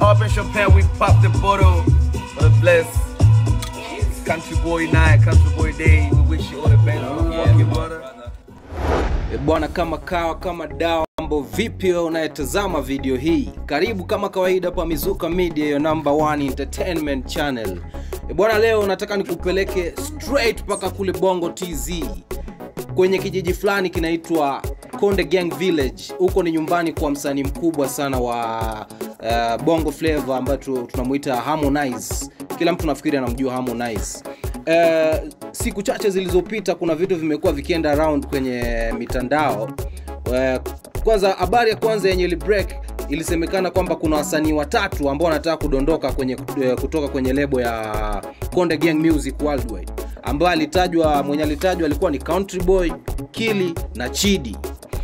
open champagne, we pop the bottle for the bless. Country boy night, country boy day. We wish you all the best, motherfucking brother. E bwana, kama kawa kama dawa, mambo vipi wewe unayetazama video hii? Karibu kama kawaida pa Mizuka Media, your number one entertainment channel. E bwana, leo nataka nikupeleke straight mpaka kule Bongo TZ kwenye kijiji fulani kinaitwa Konde Gang Village. Huko ni nyumbani kwa msanii mkubwa sana wa uh, Bongo Flava ambaye tu- tunamuita Harmonize. Kila mtu nafikiri anamjua Harmonize. Uh, siku chache zilizopita kuna vitu vimekuwa vikienda around kwenye mitandao. Uh, kwanza habari ya kwanza yenye ili break ilisemekana kwamba kuna wasanii watatu ambao wanataka kudondoka kwenye eh, kutoka kwenye lebo ya Konde Gang Music Worldwide ambaye alitajwa mwenye alitajwa alikuwa ni Country Boy, Kili na Chidi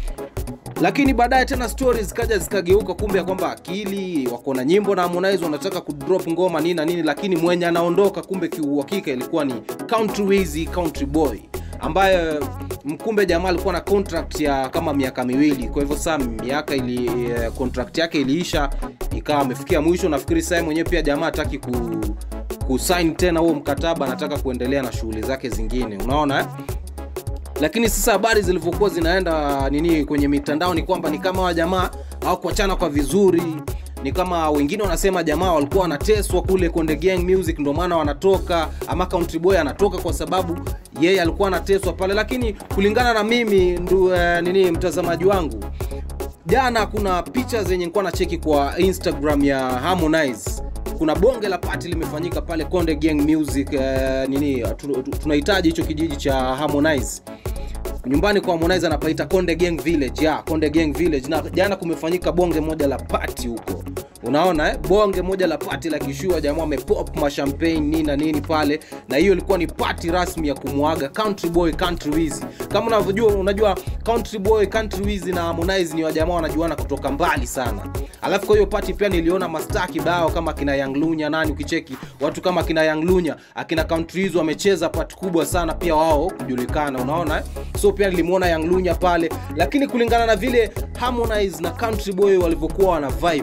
lakini baadaye tena stories zikaja zikageuka kumbe ya kwamba akili wako na nyimbo na Harmonize wanataka kudrop ngoma nini na nini lakini mwenye anaondoka kumbe kiuhakika ilikuwa ni Country Wizzy Country Boy ambaye mkumbe jamaa alikuwa na contract ya kama miaka miwili kwa hivyo saa miaka ili eh, contract yake iliisha ikawa amefikia mwisho nafikiri saa mwenyewe pia jamaa hataki ku kusign tena huo mkataba anataka kuendelea na shughuli zake zingine unaona eh? lakini sasa habari zilivyokuwa zinaenda nini kwenye mitandao ni kwamba ni kama wa jamaa hawakuachana kwa vizuri ni kama wengine wanasema jamaa walikuwa wanateswa kule Konde Gang Music ndio maana wanatoka ama Country Boy anatoka kwa sababu yeye alikuwa anateswa pale lakini kulingana na mimi ndu, eh, nini mtazamaji wangu jana kuna picha zenye nilikuwa na cheki kwa instagram ya harmonize kuna bonge la pati limefanyika pale konde gang music eh, nini tu- tu- tunahitaji hicho kijiji cha harmonize nyumbani kwa harmonize anapaita konde gang village ya konde gang village na jana kumefanyika bonge moja la pati huko unaona eh? bonge moja la pati la kishua jamaa amepop mashampagne nini na nini pale na hiyo ilikuwa ni pati rasmi ya kumwaga country boy country wizi kama unavyojua unajua country boy country wizi na harmonize ni wajamaa wanajuana kutoka mbali sana alafu kwa hiyo pati pia niliona mastaa kibao kama kina Young Lunya nani ukicheki watu kama kina Young Lunya akina country wizi wamecheza pati kubwa sana pia wao kujulikana unaona eh? so pia nilimuona Young Lunya pale lakini kulingana na vile Harmonize na country boy walivyokuwa wana vibe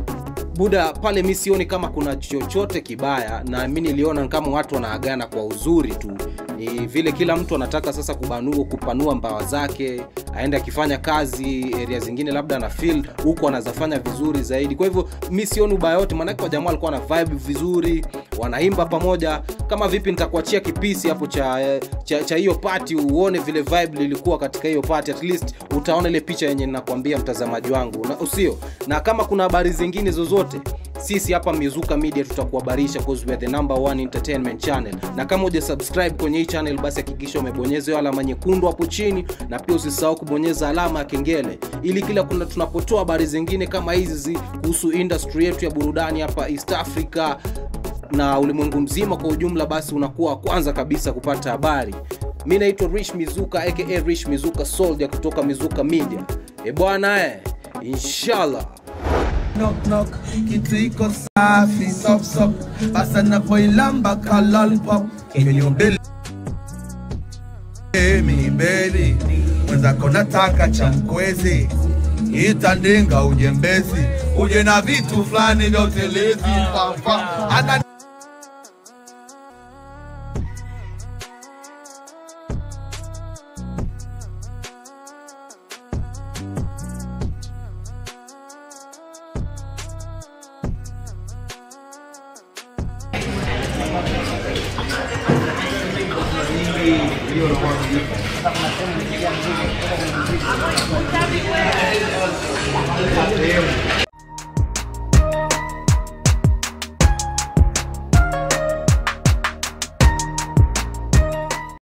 buda pale mi sioni kama kuna chochote kibaya na mi niliona kama watu wanaagana kwa uzuri tu ni vile kila mtu anataka sasa kubanua kupanua mbawa zake aende akifanya kazi area zingine labda ana feel huko anazafanya vizuri zaidi kwa hivyo mi sioni ubaya yote maanake wajamaa walikuwa na vibe vizuri wanaimba pamoja kama vipi nitakuachia kipisi hapo cha eh, cha cha hiyo pati uone vile vibe lilikuwa katika hiyo pati at least utaona ile picha yenye nakwambia mtazamaji wangu na usio na kama kuna habari zingine zozote sisi hapa mizuka media tutakuhabarisha cause we are the number one entertainment channel na kama uja subscribe kwenye hii channel basi hakikisha umebonyeza hiyo alama nyekundu hapo chini na pia usisahau kubonyeza alama ya kengele ili kila kuna tunapotoa habari zingine kama hizi zi- kuhusu industry yetu ya burudani hapa east africa na ulimwengu mzima kwa ujumla basi unakuwa wa kwanza kabisa kupata habari mi naitwa rich mizuka aka rich mizuka soldier kutoka mizuka media e bwana eh, inshallah knock knock kitu iko safi sop sop basa napoilamba ka lollipop kinyumbili mi beli mwenzako nataka cha mkwezi itandinga ujembezi uje na vitu fulani vya utelezi fafa ana Thank